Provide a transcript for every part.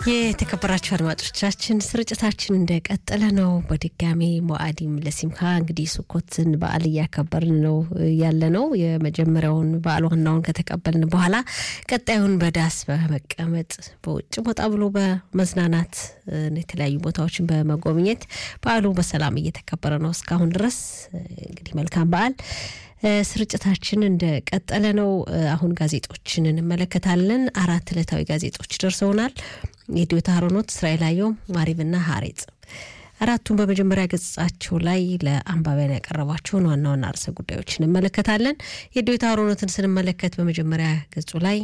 የተከበራችሁ አድማጮቻችን ስርጭታችን እንደቀጠለ ነው። በድጋሚ ሞአዲም ለሲምካ እንግዲህ ሱኮትን በዓል እያከበርን ነው ያለ ነው። የመጀመሪያውን በዓል ዋናውን ከተቀበልን በኋላ ቀጣዩን በዳስ በመቀመጥ በውጭ ወጣ ብሎ በመዝናናት የተለያዩ ቦታዎችን በመጎብኘት በዓሉ በሰላም እየተከበረ ነው እስካሁን ድረስ እንግዲህ መልካም በዓል። ስርጭታችን እንደቀጠለ ነው። አሁን ጋዜጦችን እንመለከታለን። አራት ዕለታዊ ጋዜጦች ደርሰውናል። የዲዮታ ሀሮኖት፣ እስራኤል አየው፣ ማሪብና ሀሬጽ አራቱን በመጀመሪያ ገጻቸው ላይ ለአንባቢያን ያቀረቧቸውን ዋና ዋና ርዕሰ ጉዳዮች እንመለከታለን። የዲዮታ ሀሮኖትን ስንመለከት በመጀመሪያ ገጹ ላይ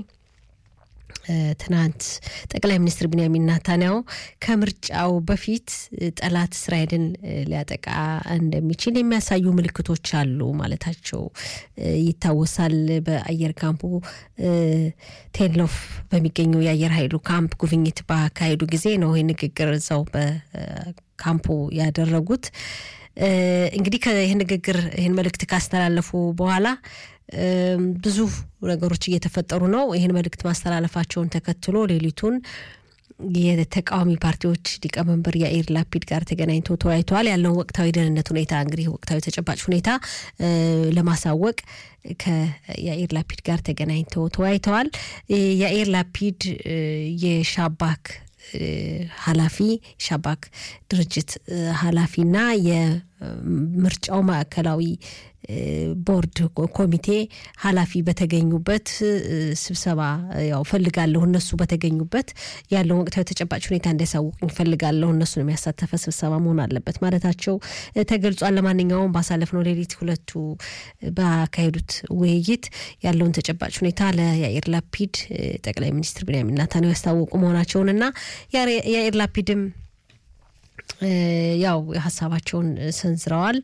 ትናንት ጠቅላይ ሚኒስትር ቢንያሚን ናታንያሁ ከምርጫው በፊት ጠላት እስራኤልን ሊያጠቃ እንደሚችል የሚያሳዩ ምልክቶች አሉ ማለታቸው ይታወሳል። በአየር ካምፑ ቴሎፍ በሚገኘው የአየር ኃይሉ ካምፕ ጉብኝት ባካሄዱ ጊዜ ነው ይህ ንግግር እዛው በካምፑ ያደረጉት። እንግዲህ ይህ ንግግር ይህን መልእክት ካስተላለፉ በኋላ ብዙ ነገሮች እየተፈጠሩ ነው። ይህን መልእክት ማስተላለፋቸውን ተከትሎ ሌሊቱን የተቃዋሚ ፓርቲዎች ሊቀመንበር የአኢር ላፒድ ጋር ተገናኝተው ተወያይተዋል። ያለውን ወቅታዊ ደህንነት ሁኔታ እንግዲህ ወቅታዊ ተጨባጭ ሁኔታ ለማሳወቅ ከየአኢር ላፒድ ጋር ተገናኝተው ተወያይተዋል። የአኢር ላፒድ የሻባክ ኃላፊ ሻባክ ድርጅት ኃላፊና የምርጫው ማዕከላዊ ቦርድ ኮሚቴ ኃላፊ በተገኙበት ስብሰባ ያው ፈልጋለሁ እነሱ በተገኙበት ያለውን ወቅታዊ ተጨባጭ ሁኔታ እንዲያሳውቁኝ ፈልጋለሁ እነሱን የሚያሳተፈ ስብሰባ መሆን አለበት ማለታቸው ተገልጿል። ለማንኛውም ባሳለፍነው ሌሊት ሁለቱ ባካሄዱት ውይይት ያለውን ተጨባጭ ሁኔታ ለያኢር ላፒድ ጠቅላይ ሚኒስትር ቢንያሚን ኔታንያሁ ያስታወቁ መሆናቸውንና የያኢር ላፒድም ያው ሀሳባቸውን ሰንዝረዋል።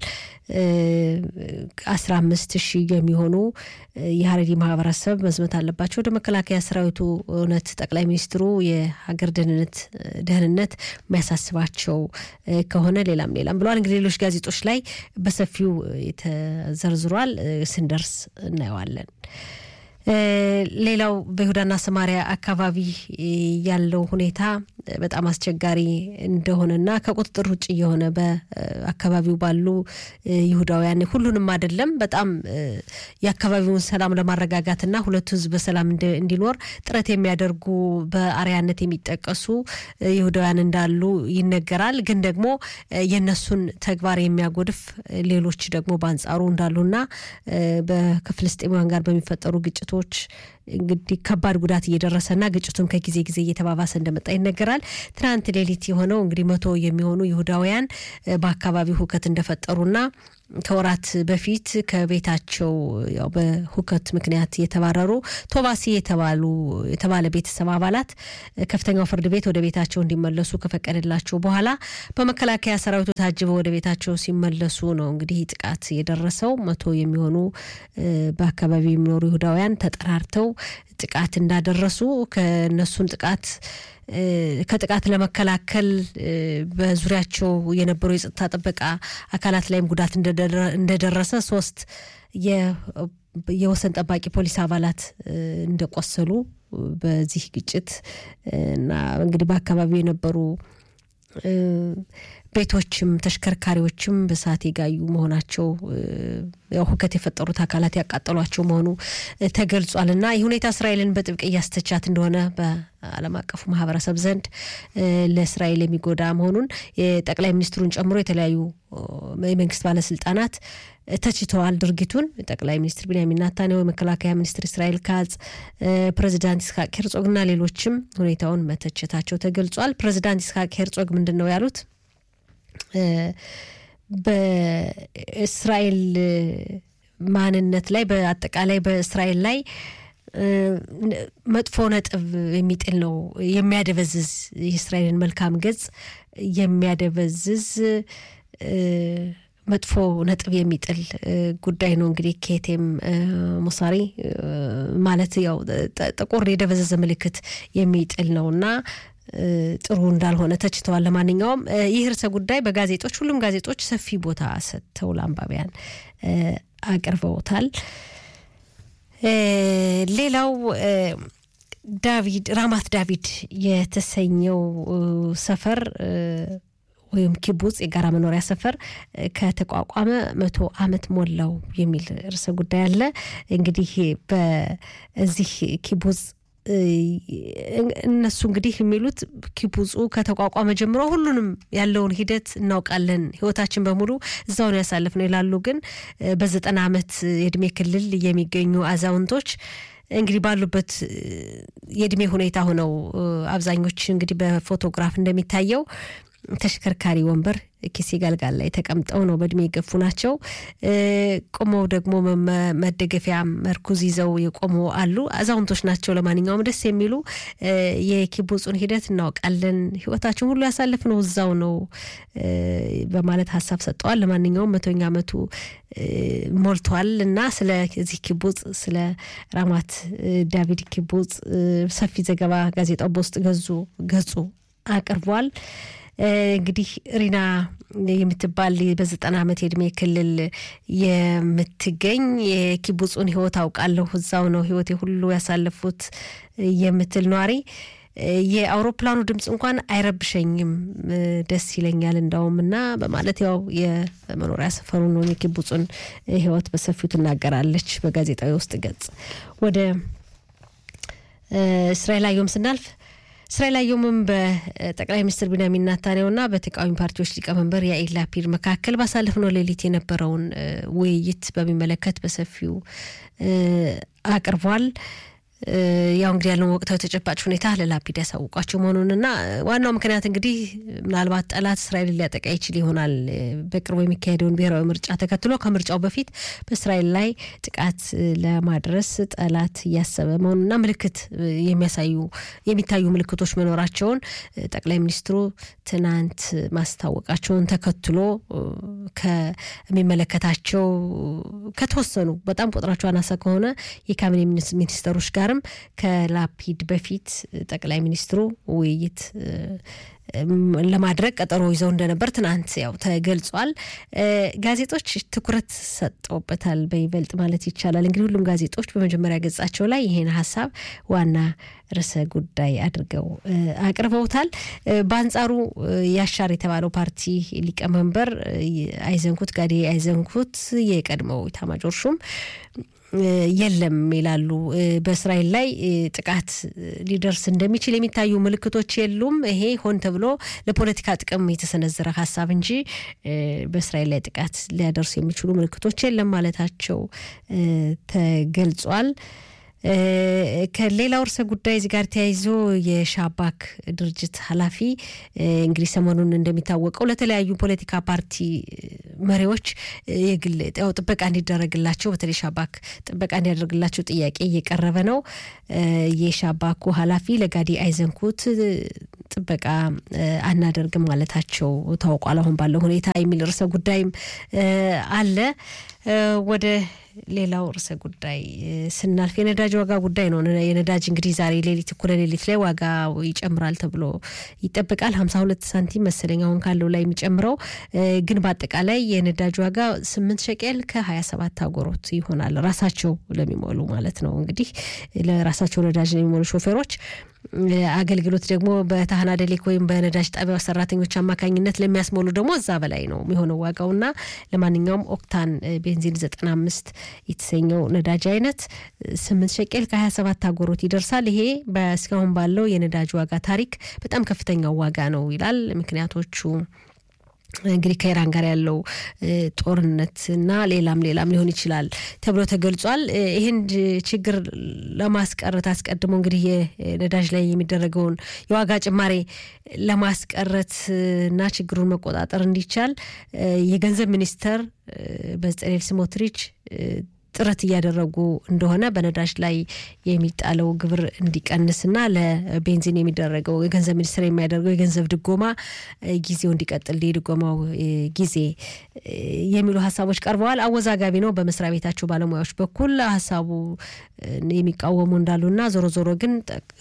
አስራ አምስት ሺህ የሚሆኑ የሀረሪ ማህበረሰብ መዝመት አለባቸው ወደ መከላከያ ሰራዊቱ። እውነት ጠቅላይ ሚኒስትሩ የሀገር ደህንነት ደህንነት የሚያሳስባቸው ከሆነ ሌላም ሌላም ብለዋል። እንግዲህ ሌሎች ጋዜጦች ላይ በሰፊው ተዘርዝሯል። ስንደርስ እናየዋለን። ሌላው በይሁዳና ሰማሪያ አካባቢ ያለው ሁኔታ በጣም አስቸጋሪ እንደሆነና ከቁጥጥር ውጭ የሆነ በአካባቢው ባሉ ይሁዳውያን ሁሉንም አይደለም፣ በጣም የአካባቢውን ሰላም ለማረጋጋትና ሁለቱ ሕዝብ በሰላም እንዲኖር ጥረት የሚያደርጉ በአርያነት የሚጠቀሱ ይሁዳውያን እንዳሉ ይነገራል። ግን ደግሞ የነሱን ተግባር የሚያጎድፍ ሌሎች ደግሞ በአንጻሩ እንዳሉና በፍልስጤማውያን ጋር በሚፈጠሩ ግጭቶች እንግዲህ ከባድ ጉዳት እየደረሰና ግጭቱም ከጊዜ ጊዜ እየተባባሰ እንደመጣ ይነገራል። ትናንት ሌሊት የሆነው እንግዲህ መቶ የሚሆኑ ይሁዳውያን በአካባቢው ሁከት እንደፈጠሩና ከወራት በፊት ከቤታቸው ያው በሁከት ምክንያት የተባረሩ ቶባሲ የተባሉ የተባለ ቤተሰብ አባላት ከፍተኛው ፍርድ ቤት ወደ ቤታቸው እንዲመለሱ ከፈቀደላቸው በኋላ በመከላከያ ሰራዊቱ ታጅበው ወደ ቤታቸው ሲመለሱ ነው እንግዲህ ጥቃት የደረሰው። መቶ የሚሆኑ በአካባቢው የሚኖሩ ይሁዳውያን ተጠራርተው ጥቃት እንዳደረሱ ከነሱን ጥቃት ከጥቃት ለመከላከል በዙሪያቸው የነበሩ የጸጥታ ጥበቃ አካላት ላይም ጉዳት እንደደረሰ ሶስት የወሰን ጠባቂ ፖሊስ አባላት እንደቆሰሉ በዚህ ግጭት እና እንግዲህ በአካባቢው የነበሩ ቤቶችም ተሽከርካሪዎችም በእሳት የጋዩ መሆናቸው ያው ሁከት የፈጠሩት አካላት ያቃጠሏቸው መሆኑ ተገልጿል። እና ይህ ሁኔታ እስራኤልን በጥብቅ እያስተቻት እንደሆነ በዓለም አቀፉ ማህበረሰብ ዘንድ ለእስራኤል የሚጎዳ መሆኑን የጠቅላይ ሚኒስትሩን ጨምሮ የተለያዩ የመንግስት ባለስልጣናት ተችተዋል ድርጊቱን። ጠቅላይ ሚኒስትር ቢንያሚን ኔታንያሁ፣ የመከላከያ ሚኒስትር እስራኤል ካጽ፣ ፕሬዚዳንት ይስሐቅ ሄርጾግና ሌሎችም ሁኔታውን መተቸታቸው ተገልጿል። ፕሬዚዳንት ይስሐቅ ሄርጾግ ምንድን ነው ያሉት? በእስራኤል ማንነት ላይ በአጠቃላይ በእስራኤል ላይ መጥፎ ነጥብ የሚጥል ነው የሚያደበዝዝ የእስራኤልን መልካም ገጽ የሚያደበዝዝ መጥፎ ነጥብ የሚጥል ጉዳይ ነው። እንግዲህ ኬቴም ሙሳሪ ማለት ያው ጥቁር የደበዘዘ ምልክት የሚጥል ነው እና ጥሩ እንዳልሆነ ተችተዋል። ለማንኛውም ይህ ርዕሰ ጉዳይ በጋዜጦች ሁሉም ጋዜጦች ሰፊ ቦታ ሰጥተው ለአንባቢያን አቅርበውታል። ሌላው ዳቪድ ራማት ዳቪድ የተሰኘው ሰፈር ወይም ኪቡጽ የጋራ መኖሪያ ሰፈር ከተቋቋመ መቶ ዓመት ሞላው የሚል ርዕሰ ጉዳይ አለ። እንግዲህ በዚህ ኪቡጽ እነሱ እንግዲህ የሚሉት ኪቡጹ ከተቋቋመ ጀምሮ ሁሉንም ያለውን ሂደት እናውቃለን፣ ህይወታችን በሙሉ እዛው ነው ያሳለፍነው ይላሉ። ግን በዘጠና ዓመት የእድሜ ክልል የሚገኙ አዛውንቶች እንግዲህ ባሉበት የእድሜ ሁኔታ ሆነው አብዛኞች እንግዲህ በፎቶግራፍ እንደሚታየው ተሽከርካሪ ወንበር ኪሴ ጋልጋል ላይ ተቀምጠው ነው በእድሜ የገፉ ናቸው። ቆመው ደግሞ መደገፊያ መርኩዝ ይዘው የቆሙ አሉ። አዛውንቶች ናቸው። ለማንኛውም ደስ የሚሉ የኪቡጹን ሂደት እናውቃለን፣ ህይወታችን ሁሉ ያሳለፍነው እዛው ነው በማለት ሀሳብ ሰጠዋል። ለማንኛውም መቶኛ ዓመቱ ሞልቷል እና ስለዚህ ኪቡጽ ስለ ራማት ዳቪድ ኪቡጽ ሰፊ ዘገባ ጋዜጣው በውስጥ ገዙ ገጹ አቅርቧል። እንግዲህ ሪና የምትባል በዘጠና ዓመት የእድሜ ክልል የምትገኝ የኪቡጹን ህይወት አውቃለሁ እዛው ነው ህይወቴ ሁሉ ያሳለፉት የምትል ኗሪ የአውሮፕላኑ ድምፅ እንኳን አይረብሸኝም፣ ደስ ይለኛል እንዳውም እና በማለት ያው የመኖሪያ ሰፈሩን ነው የኪቡጹን ህይወት በሰፊው ትናገራለች በጋዜጣዊ ውስጥ ገጽ። ወደ እስራኤል አየሁም ስናልፍ እስራኤል አየሁምም በጠቅላይ ሚኒስትር ቢንያሚን ናታንያሁና በተቃዋሚ ፓርቲዎች ሊቀመንበር ያኢር ላፒድ መካከል ባሳለፍነው ሌሊት የነበረውን ውይይት በሚመለከት በሰፊው አቅርቧል። ያው እንግዲህ ያለውን ወቅታዊ ተጨባጭ ሁኔታ ለላፒድ ያሳውቋቸው መሆኑንና ዋናው ምክንያት እንግዲህ ምናልባት ጠላት እስራኤልን ሊያጠቃ ይችል ይሆናል በቅርቡ የሚካሄደውን ብሔራዊ ምርጫ ተከትሎ ከምርጫው በፊት በእስራኤል ላይ ጥቃት ለማድረስ ጠላት እያሰበ መሆኑንና ምልክት የሚያሳዩ የሚታዩ ምልክቶች መኖራቸውን ጠቅላይ ሚኒስትሩ ትናንት ማስታወቃቸውን ተከትሎ ከሚመለከታቸው ከተወሰኑ በጣም ቁጥራቸው አናሳ ከሆነ የካቢኔ ሚኒስተሮች ጋር ጋርም ከላፒድ በፊት ጠቅላይ ሚኒስትሩ ውይይት ለማድረግ ቀጠሮ ይዘው እንደነበር ትናንት ያው ተገልጿል። ጋዜጦች ትኩረት ሰጠውበታል በይበልጥ ማለት ይቻላል። እንግዲህ ሁሉም ጋዜጦች በመጀመሪያ ገጻቸው ላይ ይሄን ሀሳብ ዋና ርዕሰ ጉዳይ አድርገው አቅርበውታል። በአንጻሩ ያሻር የተባለው ፓርቲ ሊቀመንበር አይዘንኩት ጋዴ አይዘንኩት የቀድሞው ኢታማዦር ሹም የለም ይላሉ። በእስራኤል ላይ ጥቃት ሊደርስ እንደሚችል የሚታዩ ምልክቶች የሉም። ይሄ ሆን ተብሎ ለፖለቲካ ጥቅም የተሰነዘረ ሀሳብ እንጂ በእስራኤል ላይ ጥቃት ሊያደርሱ የሚችሉ ምልክቶች የለም ማለታቸው ተገልጿል። ከሌላው ርዕሰ ጉዳይ እዚህ ጋር ተያይዞ የሻባክ ድርጅት ኃላፊ እንግዲህ ሰሞኑን እንደሚታወቀው ለተለያዩ ፖለቲካ ፓርቲ መሪዎች የግል ያው ጥበቃ እንዲደረግላቸው በተለይ ሻባክ ጥበቃ እንዲያደርግላቸው ጥያቄ እየቀረበ ነው። የሻባኩ ኃላፊ ለጋዲ አይዘንኩት ጥበቃ አናደርግም ማለታቸው ታውቋል። አሁን ባለው ሁኔታ የሚል ርዕሰ ጉዳይም አለ። ወደ ሌላው ርዕሰ ጉዳይ ስናልፍ የነዳጅ ዋጋ ጉዳይ ነው። የነዳጅ እንግዲህ ዛሬ ሌሊት እኩለ ሌሊት ላይ ዋጋ ይጨምራል ተብሎ ይጠበቃል። ሀምሳ ሁለት ሳንቲም መሰለኝ አሁን ካለው ላይ የሚጨምረው ግን በአጠቃላይ የነዳጅ ዋጋ ስምንት ሸቄል ከሀያ ሰባት አጎሮት ይሆናል። ራሳቸው ለሚሞሉ ማለት ነው እንግዲህ ለራሳቸው ነዳጅ ለሚሞሉ ሾፌሮች አገልግሎት ደግሞ በታህና ደሌክ ወይም በነዳጅ ጣቢያ ሰራተኞች አማካኝነት ለሚያስሞሉ ደግሞ እዛ በላይ ነው የሚሆነው ዋጋውና ለማንኛውም ኦክታን ቤንዚን ዘጠና አምስት የተሰኘው ነዳጅ አይነት ስምንት ሸቄል ከሀያ ሰባት አጎሮት ይደርሳል። ይሄ በእስካሁን ባለው የነዳጅ ዋጋ ታሪክ በጣም ከፍተኛው ዋጋ ነው ይላል። ምክንያቶቹ እንግዲህ ከኢራን ጋር ያለው ጦርነት እና ሌላም ሌላም ሊሆን ይችላል ተብሎ ተገልጿል። ይህን ችግር ለማስቀረት አስቀድሞ እንግዲህ የነዳጅ ላይ የሚደረገውን የዋጋ ጭማሬ ለማስቀረት እና ችግሩን መቆጣጠር እንዲቻል የገንዘብ ሚኒስተር በጸሌል ስሞትሪች ጥረት እያደረጉ እንደሆነ በነዳጅ ላይ የሚጣለው ግብር እንዲቀንስና ለቤንዚን የሚደረገው የገንዘብ ሚኒስቴር የሚያደርገው የገንዘብ ድጎማ ጊዜው እንዲቀጥል የድጎማው ጊዜ የሚሉ ሀሳቦች ቀርበዋል። አወዛጋቢ ነው በመስሪያ ቤታቸው ባለሙያዎች በኩል ሀሳቡ የሚቃወሙ እንዳሉና ዞሮ ዞሮ ግን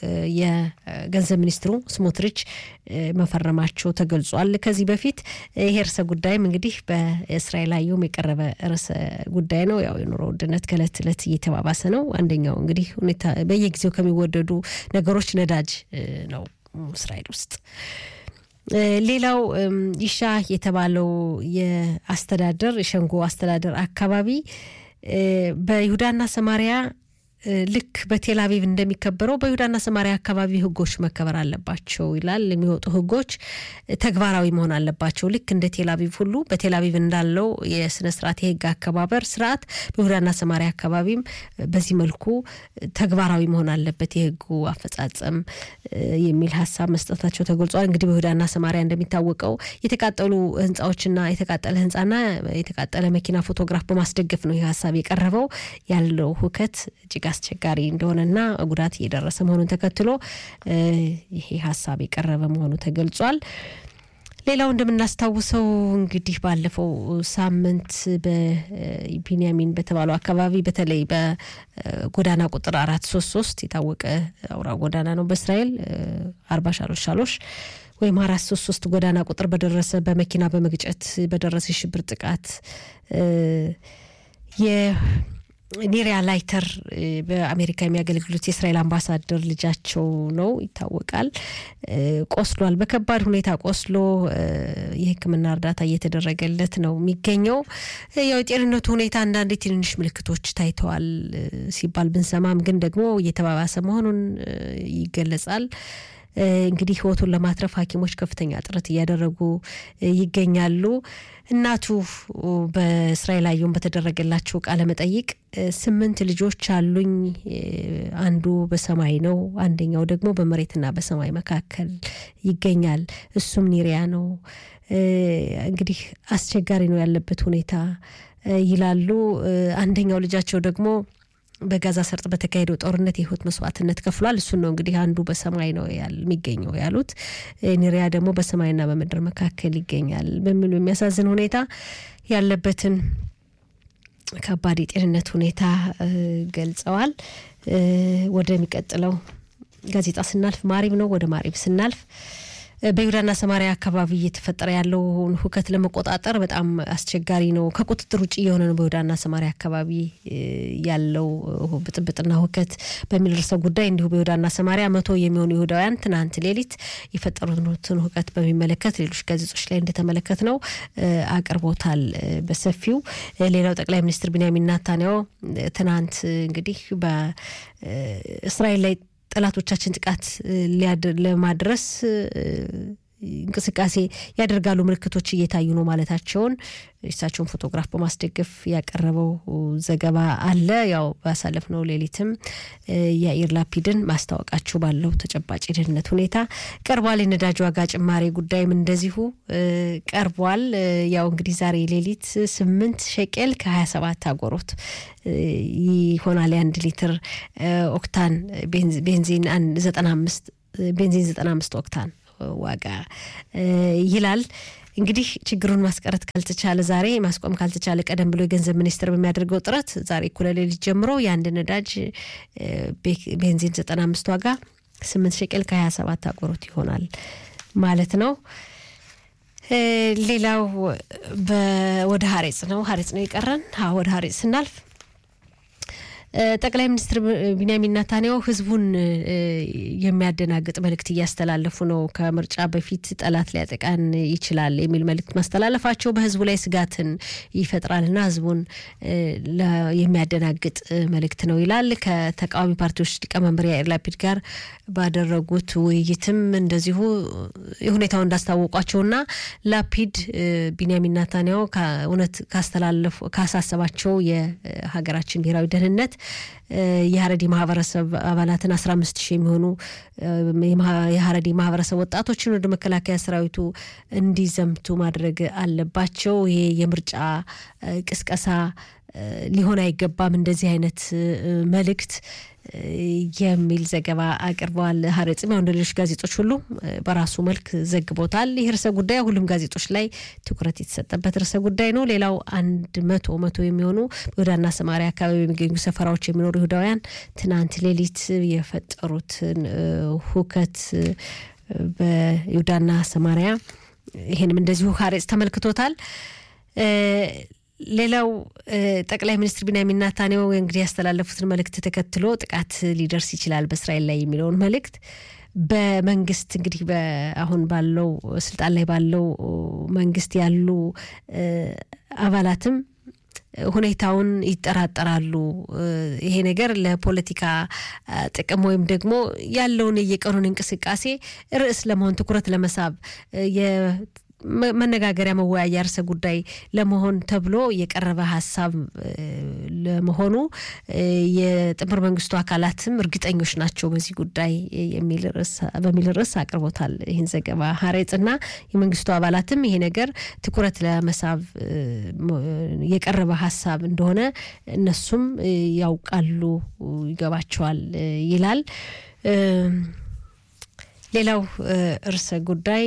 የገንዘብ ሚኒስትሩ ስሞትሪች መፈረማቸው ተገልጿል። ከዚህ በፊት ይሄ ርዕሰ ጉዳይም እንግዲህ በእስራኤል አየሁም የቀረበ ርዕሰ ጉዳይ ነው። ያው የኑሮ ውድነት ከእለት እለት እየተባባሰ ነው። አንደኛው እንግዲህ ሁኔታ በየጊዜው ከሚወደዱ ነገሮች ነዳጅ ነው እስራኤል ውስጥ። ሌላው ይሻ የተባለው የአስተዳደር የሸንጎ አስተዳደር አካባቢ በይሁዳና ሰማሪያ ልክ በቴል አቪቭ እንደሚከበረው በይሁዳና ሰማሪያ አካባቢ ሕጎች መከበር አለባቸው ይላል። የሚወጡ ሕጎች ተግባራዊ መሆን አለባቸው። ልክ እንደ ቴል አቪቭ ሁሉ በቴል አቪቭ እንዳለው የስነ ስርዓት የሕግ አከባበር ስርዓት በይሁዳና ሰማሪያ አካባቢም በዚህ መልኩ ተግባራዊ መሆን አለበት የሕጉ አፈጻጸም የሚል ሀሳብ መስጠታቸው ተገልጿል። እንግዲህ በይሁዳና ሰማሪያ እንደሚታወቀው የተቃጠሉ ህንፃዎችና የተቃጠለ ህንፃና የተቃጠለ መኪና ፎቶግራፍ በማስደገፍ ነው ይህ ሀሳብ የቀረበው ያለው ሁከት እጅግ አስቸጋሪ እንደሆነና ጉዳት እየደረሰ መሆኑን ተከትሎ ይሄ ሀሳብ የቀረበ መሆኑ ተገልጿል። ሌላው እንደምናስታውሰው እንግዲህ ባለፈው ሳምንት በቢንያሚን በተባለው አካባቢ በተለይ በጎዳና ቁጥር አራት ሶስት ሶስት የታወቀ አውራ ጎዳና ነው በእስራኤል አርባ ሻሎሽ ሻሎሽ ወይም አራት ሶስት ሶስት ጎዳና ቁጥር በደረሰ በመኪና በመግጨት በደረሰ የሽብር ጥቃት ኒሪያ ላይተር በአሜሪካ የሚያገለግሉት የእስራኤል አምባሳደር ልጃቸው ነው ይታወቃል። ቆስሏል። በከባድ ሁኔታ ቆስሎ የሕክምና እርዳታ እየተደረገለት ነው የሚገኘው። ያው የጤንነቱ ሁኔታ አንዳንድ ትንንሽ ምልክቶች ታይተዋል ሲባል ብንሰማም ግን ደግሞ እየተባባሰ መሆኑን ይገለጻል። እንግዲህ ህይወቱን ለማትረፍ ሐኪሞች ከፍተኛ ጥረት እያደረጉ ይገኛሉ። እናቱ በእስራኤል አየሁን በተደረገላቸው ቃለ መጠይቅ ስምንት ልጆች አሉኝ፣ አንዱ በሰማይ ነው፣ አንደኛው ደግሞ በመሬትና በሰማይ መካከል ይገኛል፣ እሱም ኒሪያ ነው። እንግዲህ አስቸጋሪ ነው ያለበት ሁኔታ ይላሉ። አንደኛው ልጃቸው ደግሞ በጋዛ ሰርጥ በተካሄደው ጦርነት የህይወት መስዋዕትነት ከፍሏል። እሱን ነው እንግዲህ አንዱ በሰማይ ነው የሚገኘው ያሉት። ኒሪያ ደግሞ በሰማይና በምድር መካከል ይገኛል በሚሉ የሚያሳዝን ሁኔታ ያለበትን ከባድ የጤንነት ሁኔታ ገልጸዋል። ወደሚቀጥለው ጋዜጣ ስናልፍ ማሪብ ነው። ወደ ማሪብ ስናልፍ በይሁዳና ሰማሪያ አካባቢ እየተፈጠረ ያለውን ሁከት ለመቆጣጠር በጣም አስቸጋሪ ነው። ከቁጥጥር ውጭ የሆነ ነው በይሁዳና ሰማሪያ አካባቢ ያለው ብጥብጥና ሁከት በሚል ርዕሰ ጉዳይ እንዲሁ በይሁዳና ሰማሪያ መቶ የሚሆኑ ይሁዳውያን ትናንት ሌሊት የፈጠሩትን ሁከት በሚመለከት ሌሎች ጋዜጦች ላይ እንደተመለከት ነው አቅርቦታል በሰፊው። ሌላው ጠቅላይ ሚኒስትር ቢንያሚን ናታንያሁ ትናንት እንግዲህ በእስራኤል ላይ ጠላቶቻችን ጥቃት ለማድረስ እንቅስቃሴ ያደርጋሉ፣ ምልክቶች እየታዩ ነው ማለታቸውን እሳቸውን ፎቶግራፍ በማስደገፍ ያቀረበው ዘገባ አለ። ያው ባሳለፍነው ሌሊትም የአኢር ላፒድን ማስታወቃቸው ባለው ተጨባጭ የደህንነት ሁኔታ ቀርቧል። የነዳጅ ዋጋ ጭማሪ ጉዳይም እንደዚሁ ቀርቧል። ያው እንግዲህ ዛሬ ሌሊት ስምንት ሸቄል ከሀያ ሰባት አጎሮት ይሆናል የአንድ ሊትር ኦክታን ቤንዚን ዘጠና አምስት ቤንዚን ዘጠና አምስት ኦክታን ዋጋ ይላል። እንግዲህ ችግሩን ማስቀረት ካልተቻለ ዛሬ ማስቆም ካልተቻለ ቀደም ብሎ የገንዘብ ሚኒስቴር በሚያደርገው ጥረት ዛሬ እኩለ ሌሊት ጀምሮ የአንድ ነዳጅ ቤንዚን ዘጠና አምስት ዋጋ ስምንት ሸቄል ከሀያ ሰባት አጎሮት ይሆናል ማለት ነው። ሌላው ወደ ሀሬጽ ነው። ሀሬጽ ነው የቀረን። ወደ ሀሬጽ ስናልፍ ጠቅላይ ሚኒስትር ቢንያሚን ናታንያሁ ህዝቡን የሚያደናግጥ መልእክት እያስተላለፉ ነው። ከምርጫ በፊት ጠላት ሊያጠቃን ይችላል የሚል መልእክት ማስተላለፋቸው በህዝቡ ላይ ስጋትን ይፈጥራልና ህዝቡን የሚያደናግጥ መልእክት ነው ይላል። ከተቃዋሚ ፓርቲዎች ሊቀመንበር ያኢር ላፒድ ጋር ባደረጉት ውይይትም እንደዚሁ ሁኔታው እንዳስታወቋቸውና ላፒድ ቢንያሚን ናታንያሁ እውነት ካስተላለፉ ካሳሰባቸው የሀገራችን ብሔራዊ ደህንነት የሀረዲ ማህበረሰብ አባላትን አስራ አምስት ሺህ የሚሆኑ የሀረዲ ማህበረሰብ ወጣቶችን ወደ መከላከያ ሰራዊቱ እንዲዘምቱ ማድረግ አለባቸው። ይሄ የምርጫ ቅስቀሳ ሊሆን አይገባም፣ እንደዚህ አይነት መልእክት የሚል ዘገባ አቅርበዋል። ሀረጽም ያው እንደ ሌሎች ጋዜጦች ሁሉ በራሱ መልክ ዘግቦታል። ይህ ርዕሰ ጉዳይ ሁሉም ጋዜጦች ላይ ትኩረት የተሰጠበት ርዕሰ ጉዳይ ነው። ሌላው አንድ መቶ መቶ የሚሆኑ በይሁዳና ሰማሪያ አካባቢ የሚገኙ ሰፈራዎች የሚኖሩ ይሁዳውያን ትናንት ሌሊት የፈጠሩትን ሁከት በይሁዳና ሰማሪያ ይህንም እንደዚሁ ሀሬጽ ተመልክቶታል። ሌላው ጠቅላይ ሚኒስትር ቢንያሚን ኔታንያሁ እንግዲህ ያስተላለፉትን መልእክት ተከትሎ ጥቃት ሊደርስ ይችላል በእስራኤል ላይ የሚለውን መልእክት በመንግስት እንግዲህ አሁን ባለው ስልጣን ላይ ባለው መንግስት ያሉ አባላትም ሁኔታውን ይጠራጠራሉ። ይሄ ነገር ለፖለቲካ ጥቅም ወይም ደግሞ ያለውን የቀኑን እንቅስቃሴ ርዕስ ለመሆን ትኩረት ለመሳብ መነጋገሪያ መወያያ ርዕሰ ጉዳይ ለመሆን ተብሎ የቀረበ ሀሳብ ለመሆኑ የጥምር መንግስቱ አካላትም እርግጠኞች ናቸው በዚህ ጉዳይ በሚል ርዕስ አቅርቦታል ይህን ዘገባ ሀሬጽና የመንግስቱ አባላትም ይሄ ነገር ትኩረት ለመሳብ የቀረበ ሀሳብ እንደሆነ እነሱም ያውቃሉ፣ ይገባቸዋል ይላል። ሌላው ርዕሰ ጉዳይ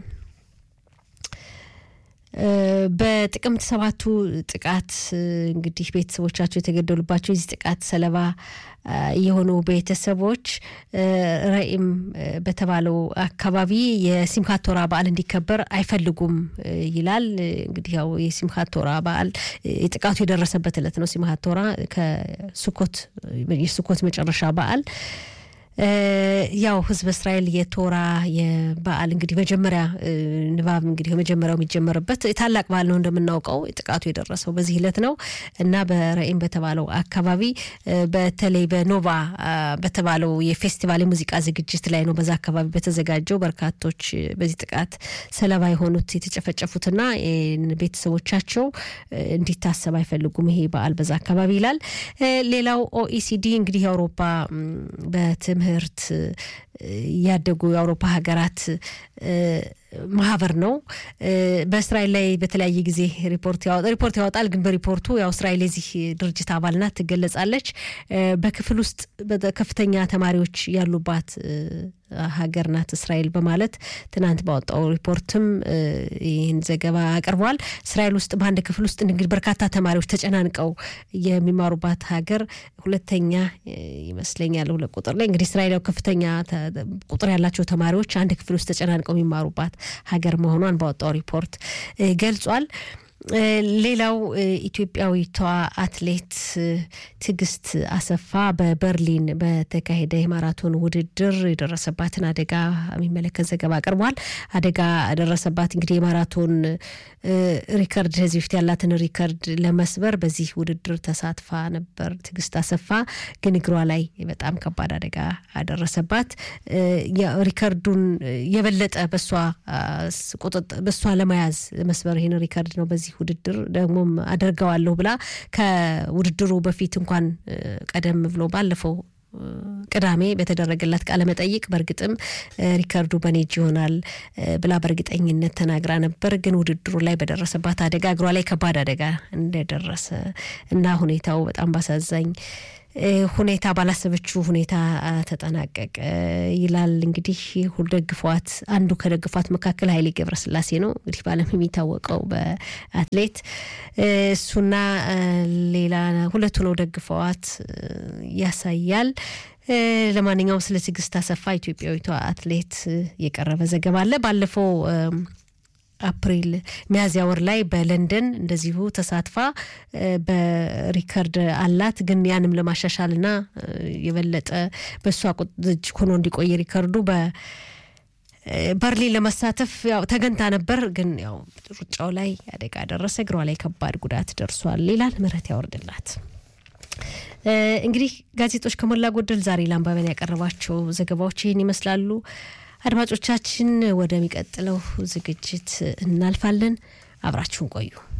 በጥቅምት ሰባቱ ጥቃት እንግዲህ ቤተሰቦቻቸው የተገደሉባቸው የዚህ ጥቃት ሰለባ የሆኑ ቤተሰቦች ራኢም በተባለው አካባቢ የሲምካት ቶራ በዓል እንዲከበር አይፈልጉም ይላል። እንግዲህ ያው የሲምካት ቶራ በዓል የጥቃቱ የደረሰበት ዕለት ነው። ሲምካት ቶራ ከሱኮት የሱኮት መጨረሻ በዓል ያው ህዝብ እስራኤል የቶራ የበዓል እንግዲህ መጀመሪያ ንባብ እንግዲህ መጀመሪያው የሚጀመርበት ታላቅ በዓል ነው እንደምናውቀው። ጥቃቱ የደረሰው በዚህ ዕለት ነው እና በረኢም በተባለው አካባቢ በተለይ በኖቫ በተባለው የፌስቲቫል የሙዚቃ ዝግጅት ላይ ነው። በዛ አካባቢ በተዘጋጀው በርካቶች በዚህ ጥቃት ሰለባ የሆኑት የተጨፈጨፉትና ቤተሰቦቻቸው እንዲታሰብ አይፈልጉም ይሄ በዓል በዛ አካባቢ ይላል። ሌላው ኦኢሲዲ እንግዲህ የአውሮፓ በትምህርት ያደጉ የአውሮፓ ሀገራት ማህበር ነው። በእስራኤል ላይ በተለያየ ጊዜ ሪፖርት ሪፖርት ያወጣል። ግን በሪፖርቱ ያው እስራኤል የዚህ ድርጅት አባል ናት ትገለጻለች። በክፍል ውስጥ ከፍተኛ ተማሪዎች ያሉባት ሀገር ናት እስራኤል በማለት ትናንት ባወጣው ሪፖርትም ይህን ዘገባ አቅርቧል። እስራኤል ውስጥ በአንድ ክፍል ውስጥ እንግዲህ በርካታ ተማሪዎች ተጨናንቀው የሚማሩባት ሀገር ሁለተኛ ይመስለኛል ሁለት ቁጥር ላይ እንግዲህ እስራኤል ከፍተኛ ቁጥር ያላቸው ተማሪዎች አንድ ክፍል ውስጥ ተጨናንቀው የሚማሩባት ሀገር መሆኗን ባወጣው ሪፖርት ገልጿል። ሌላው ኢትዮጵያዊቷ አትሌት ትዕግስት አሰፋ በበርሊን በተካሄደ የማራቶን ውድድር የደረሰባትን አደጋ የሚመለከት ዘገባ አቅርቧል። አደጋ ደረሰባት እንግዲህ የማራቶን ሪከርድ ከዚህ በፊት ያላትን ሪከርድ ለመስበር በዚህ ውድድር ተሳትፋ ነበር ትዕግስት አሰፋ። ግን እግሯ ላይ በጣም ከባድ አደጋ ደረሰባት። ሪከርዱን የበለጠ በሷ ለመያዝ መስበር ይህን ሪከርድ ነው በዚህ ውድድር ደግሞም አደርገዋለሁ ብላ ከውድድሩ በፊት እንኳን ቀደም ብሎ ባለፈው ቅዳሜ በተደረገላት ቃለ መጠይቅ በእርግጥም ሪከርዱ በኔ እጅ ይሆናል ብላ በእርግጠኝነት ተናግራ ነበር። ግን ውድድሩ ላይ በደረሰባት አደጋ እግሯ ላይ ከባድ አደጋ እንደደረሰ እና ሁኔታው በጣም ባሳዛኝ ሁኔታ ባላሰበችው ሁኔታ ተጠናቀቀ ይላል። እንግዲህ ሁሉ ደግፏት አንዱ ከደግፏት መካከል ኃይሌ ገብረስላሴ ነው እንግዲህ በዓለም የሚታወቀው በአትሌት እሱና ሌላ ሁለቱ ነው ደግፈዋት ያሳያል። ለማንኛውም ስለ ትዕግስት አሰፋ ኢትዮጵያዊቷ አትሌት የቀረበ ዘገባ አለ። ባለፈው አፕሪል ሚያዝያ ወር ላይ በለንደን እንደዚሁ ተሳትፋ በሪከርድ አላት። ግን ያንም ለማሻሻልና የበለጠ በእሷ እጅ ሆኖ እንዲቆይ ሪከርዱ በርሊን ለመሳተፍ ያው ተገንታ ነበር። ግን ያው ሩጫው ላይ አደጋ ደረሰ፣ እግሯ ላይ ከባድ ጉዳት ደርሷል ይላል። ምሕረት ያወርድላት። እንግዲህ ጋዜጦች ከሞላ ጎደል ዛሬ ለአንባቢያን ያቀረቧቸው ዘገባዎች ይህን ይመስላሉ። አድማጮቻችን ወደሚቀጥለው ዝግጅት እናልፋለን። አብራችሁን ቆዩ።